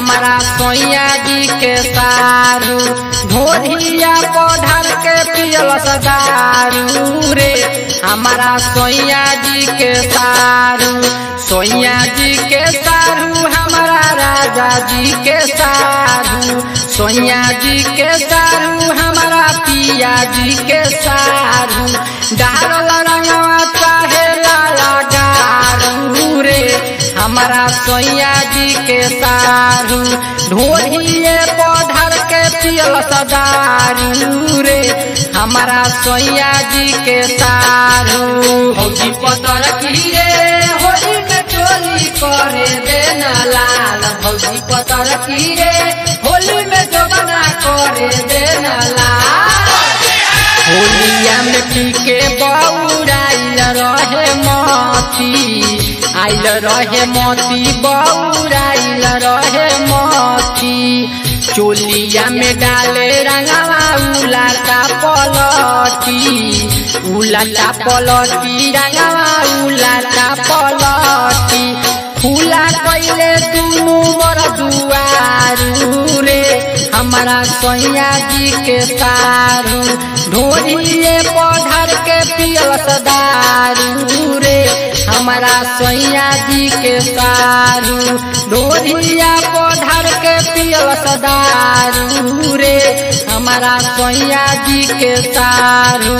हमारा सोया जी के सारू भोरिया पौधर के पियल सदारू रे हमारा सोया जी के सारू सोया जी के सारू हमारा राजा जी के सारू सोया जी के सारू हमारा पिया जी के सारू डारल रंगवा चाहे लाला गारू रे हमारा सोया जी के सारू ढोलिए पौधर के पियल सदारू रे हमारा सोया जी के सारू भौजी पतर की रे होली में चोली करे देना लाल भौजी पतर की रे होली में जोगना करे देना लाल होलिया में पी के बौराइल रहे मोती आइल रहे मोती बौराइल रहे मोती चोलिया में डाले रंगवा उलाटा पलटी उलाटा पलटी रंगवा उलाटा पलटी फूला कैले दुनू मोर दुआरू रे हमारा सैया जी के सारू ढोलिए पौधर के पियल सदारू रे हमारा सैया जी के सारू ढोलिया पौधर के पियल सदारू रे हमारा सैया जी के सारू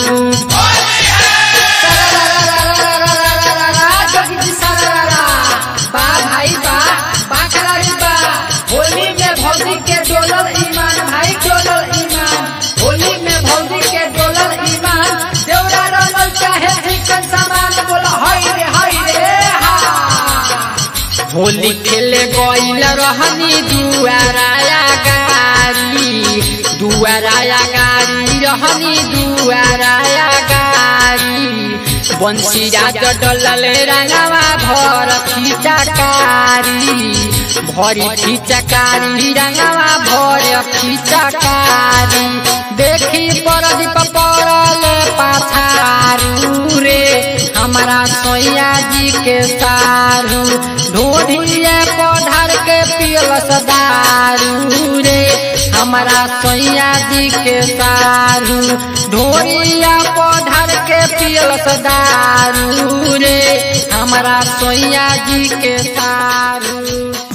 बा भाई बा बा खिलाड़ी बा होली में भौजी के डोलल ईमान भाई डोलल ईमान होली में भौजी के डोलल ईमान देवरा रंगल चाहे चिकन सामान बोला हाय रे हाय रे हा होली खेले गईल रहनी दुआराया गाड़ी दुआराया गाड़ी रहनी दुआराया गाड़ी बंसी राज डलले रंगवा भर खिचकारी भरी खिचकारी रंगवा भर खिचकारी देखी परदीप पड़ले पाछारू रे हमारा सोया जी के सारू ढोढ़िए पौधर के पियल सदारू रे हमारा सोया जी के सारू ढोरिया पौधर के पियल सदारू रे हमारा सोया जी के सारू